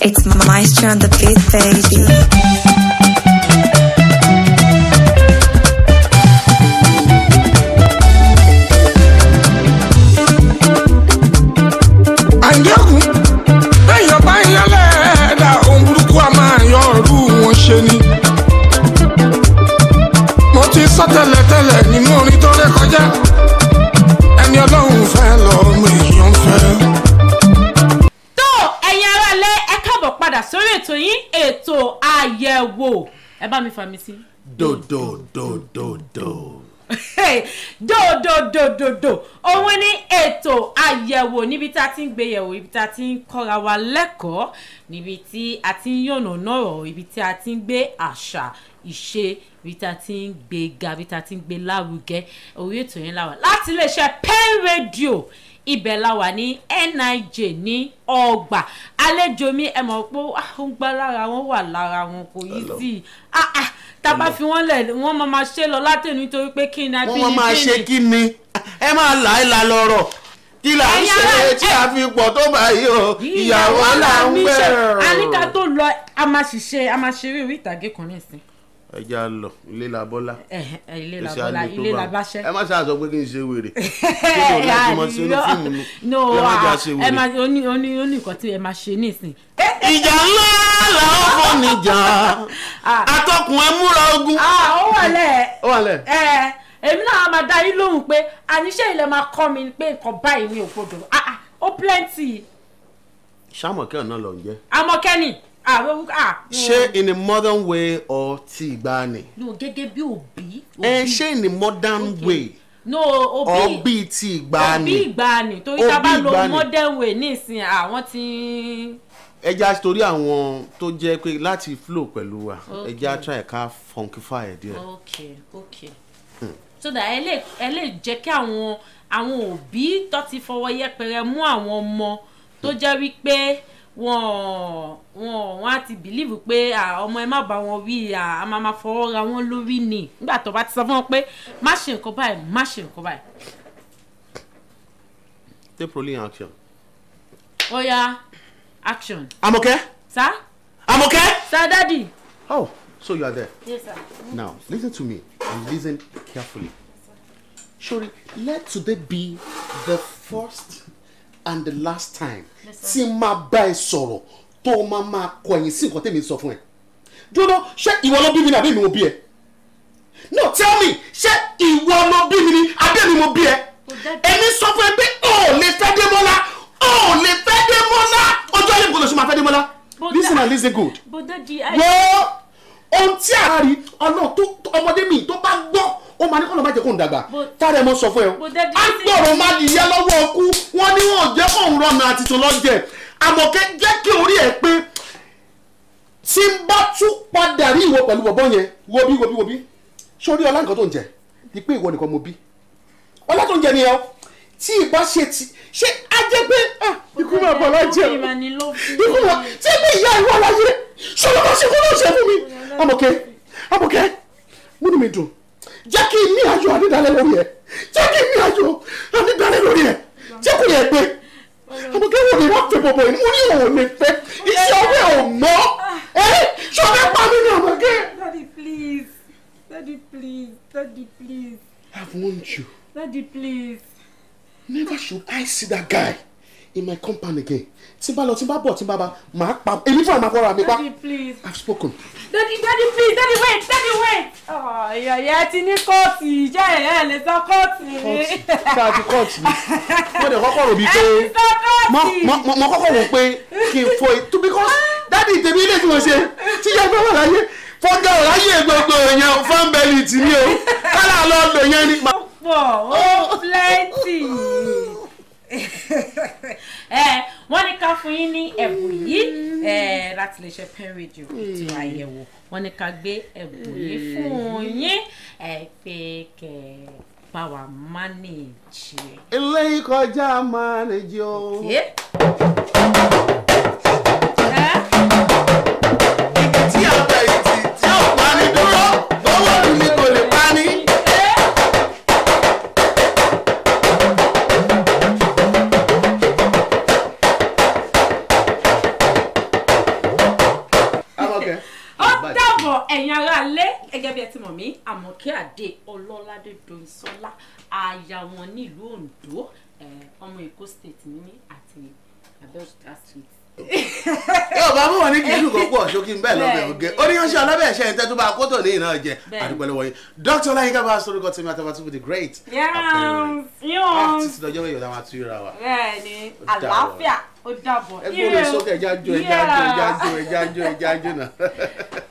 It's Maestro on the beat, baby. àyẹ̀kùn lẹ́yìn ọba ìyálẹ̀ ẹ̀dá ohun burúkú a máa yọ ọ̀rú wọn ṣe ni. mo ti sọ tẹ́lẹ̀tẹ́lẹ̀ nínú orin tó ré kọjá ẹni ọlọ́run fẹ́ lọ́mọ èèyàn fẹ́. tó ẹ̀yin aráalé ẹ káàbọ̀ padà sórí ètò yín ètò àyẹ̀wò ẹ bá mi fà mí sí. dòdòdòdòdò. dòdòdòdòdò òun ní ètò àyẹ̀wò níbi tá a ti ń gbé yẹ̀wò ibi tá a ti ń kọ́ra wa lẹ́kọ̀ọ́ níbi tí a ti ń yànnà náà ibi tí a ti ń gbé àṣà ìṣe ibi tá a ti ń gbé ga ibi tá a ti ń gbé lárugẹ orí ètò yẹn láwà láti iléeṣẹ́ pen radio ibẹ̀ la wà ní nij ní ọgbà àlejò mi ẹ mọ̀ pé ah, ó ń gbá lára wọn wà lára wọn kò yí sí i ah ah tá a bá fi wọ́n lẹ̀ wọ́n máa ma ṣe lọ látẹ̀nu nítorí pé kí ni wọ́n máa máa ṣe kí ni ẹ máa là ẹ́ la lọ́rọ̀ kí là ń Ẹ̀yin ṣe ará- tí a fi pọ̀ tó báyìí o ìyàwó là ń bẹ̀rù. àníkà tó lọ a máa ṣiṣẹ́ a máa ṣeré orí ìtàgé kan nísìn ẹ já lọ ilé la bọ́lá. Ẹ̀hẹ̀, ẹ̀, ilé Ẹ ṣe làbọ́lá àlè tó ilé bá wọn. làbáṣẹ́. ẹ má ṣáà sọ pé kí n ṣe wèrè kí ló láti mọ sí inú fíìmù nu no ẹ má jà ah, ṣe ẹ wèrè. máa oní oní oní nǹkan tí ẹ máa ṣe nísìn. ìjà ńlá làwọn fọ́ níjà Ah. atọ́kùn ẹ múra ogun. ah ó wà lẹ̀ ó wà lẹ̀. ẹ èmi náà máa dá yín lóhùn pé àníṣe ilẹ̀ máa kọ́ mi pé nǹkan báyìí ní ògbódò ah ah ó plenty sàmọ̀kẹ́ ọ̀nà lọ ń jẹ́. amọ̀kẹ́ni ah ó- ah ṣé in a modern way or ti ìgbàanì. no gẹ́gẹ́ bí òbí ẹ òbí. ṣé in a modern Okay. way no or òbí bíi ti òbí ìgbàanì. ìgbàanì torí Òbí tá a bá lo ìgbàanì. modern way nísìn àwọn ti ẹja torí àwọn tó jẹ́ pé láti flow pẹ̀lú wa Okay. ẹja try ká funkify ẹ̀ díẹ̀. ok ok so that ẹ lè ẹ lè jẹ́ kí àwọn àwọn òbí tó ti fọwọ́ yẹpẹrẹ mú àwọn ọmọ tó jẹ́ wípé wọ́n wọ́n wọ́n á ti bìlíìfù pé à, ọmọ ẹ má bá wọn wí à, a máa ma fọwọ́ ra wọn lórí ni nígbà tó bá ti sọ fún wọn pé má ṣe nǹkan báyìí má ṣe nǹkan báyìí take rolling action. ó yá action Amọ̀kẹ́ sá Amọ̀kẹ́. sá dádì. oh so you are there yes sir. now listen to me and listen carefully. Sori let today be the first and the last time tí n máa bá ẹ sọ̀rọ̀ tó o máa máa kọ ẹ̀yìn sí nǹkan tẹ́mi sọ fún ẹ. dúró ṣé ìwọ ló bí mi ni àbí mi mo bí ẹ? no tell me ṣé ìwọ ló bí mi ni àbí mi mo bí ẹ? èmi sọ fún ẹ pé o ò lè fẹ́ Démọ́lá o ò lè fẹ́ Démọ́lá ojú ayé kò lè ṣe máa fẹ́ Démọ́lá But listen that- and listen good but dádì I. wọ́n ohun tí a rí ọ̀nà tó tó- ọmọdé mi tó bá gbọ́ ó máa ní kọ́nà má jẹ́ kó ń dàgbà But- tára ẹ̀ mọ́ sọ fún ẹ o But daddy, á gbọ̀rọ̀ má di yẹ lọ́wọ́ ọkú wọ́n ní wọn ò jẹ́ kó ń rọnà àti tó lọ́jẹ̀ àmọ̀kẹ́ jẹ́ kí orí ẹ̀ pé tí n bá tún padà rí ìwọ pẹ̀lú bọ̀bọ̀ yẹn wo bí wo bí wo bí sórí ọlá nǹkan tó ń jẹ ni pé ìwọ nìkan mo bí ọlá tó ń jẹ nìyẹn o tí ìbá ṣe ti ṣé á jẹ́ pé ah, ikú máa bọ̀ lájẹ́ o ikú wa tí bí ìyá ìwọ láyé ṣọlá bá ṣe kó ló ṣe fún mi Àmọ̀kẹ́ Àmọ̀kẹ́ múnú mi dùn jẹ́ kí n ní ayọ̀ ànídàálẹ̀ lórí ẹ̀ jẹ́ kí n ní ayọ̀ ànídàálẹ̀ lórí ẹ̀ jẹ́ kó yẹ pé Àmọ̀kẹ́ wò ní wọ́n fẹ́ bọ̀bọ̀ yìí mo ní òun lè fẹ́ iṣẹ́ ọwọ́ ẹ̀ ò mọ́ ẹ́ ṣọlá pa mí ní Àmọ̀kẹ́. Daddy, please. Daddy, please. Daddy, please. I've warned you Daddy, please. never should I see that guy in my compound again tí n bá lọ tí n bá bọ̀ tí n bá bá máa pa èmi fún àmà fọ́ra mi pa Daddy, please. I've spoken. Daddy, daddy, please. Daddy, wait. Daddy, wait. Oh, ìyá ìyá ti ní kóòtù. Ìjẹ́ ìyá ẹ̀ lè sọ kóòtù ni. ṣé a ti kọ́ọ̀tù ni mo dẹ̀ kọ́kọ́ rò bíi pé Ẹ ti sọ mo kóòtù. mo mo kọ́kọ́ rò pé kí n fọ ètò because dáàdi tèmi ilé tí mo ṣe tí yẹn fẹ́ wà láyé fọ́gà ò ráyè gbogbo yẹn fáńbẹ́lì tì mí o kálá lọ lò yẹn ni. Ó pọ̀, ó plenty. ẹ wọ́n ní ká fún yín ní ẹ̀bùn yìí ẹ láti lè ṣe pen radio ètò àyẹ̀wò wọ́n ní ká gbé ẹ̀bùn yìí fún yín ẹ pé kẹ́ bá wa manage ẹ̀. ilé ìkọjá máa lè jẹ o. ẹ tí a bẹ̀ ìtì tí ó pa ní dúró lọ́wọ́ mi ni kò lè pa ní. bàjẹ́. dàbọ̀ ẹ̀yin ará lé gẹ́gẹ́ bí ẹ ti mọ̀ mí àmọ̀kẹ́ àdé ọlọ́ládé doyinsọ́lá aya wọn nílùú ondo eh, ọmọ èkó state ní mí àti abẹ́òkúta street. yóò bá mú wọn ní kìlú kan pọ̀ ṣókí ń bẹ́ẹ̀ lọ́bẹ̀ Bẹ́ẹ̀ oge ni. oníyanṣẹ́ ọlọ́bẹ̀ ẹ̀ṣẹ́ ìtẹ́ tó bá kótó ní ìná jẹ Bẹ́ẹ̀ ni. àdúgbò lọ́wọ́ yìí dr ọláyínká bá sọ orúkọ tèmi àtàwọn tó the great Yes, Ah, yes. títí lọ́jọ́ mẹ́yọ̀ táwọn àtúnyẹ̀ ra wa. bẹ́ẹ̀ ni Ó dàbọ̀. àlàáfíà ó dàbọ̀ ẹgbẹ́ olè sókè ẹja jó ẹja jó ẹja jó ẹja jó ẹja jó náà.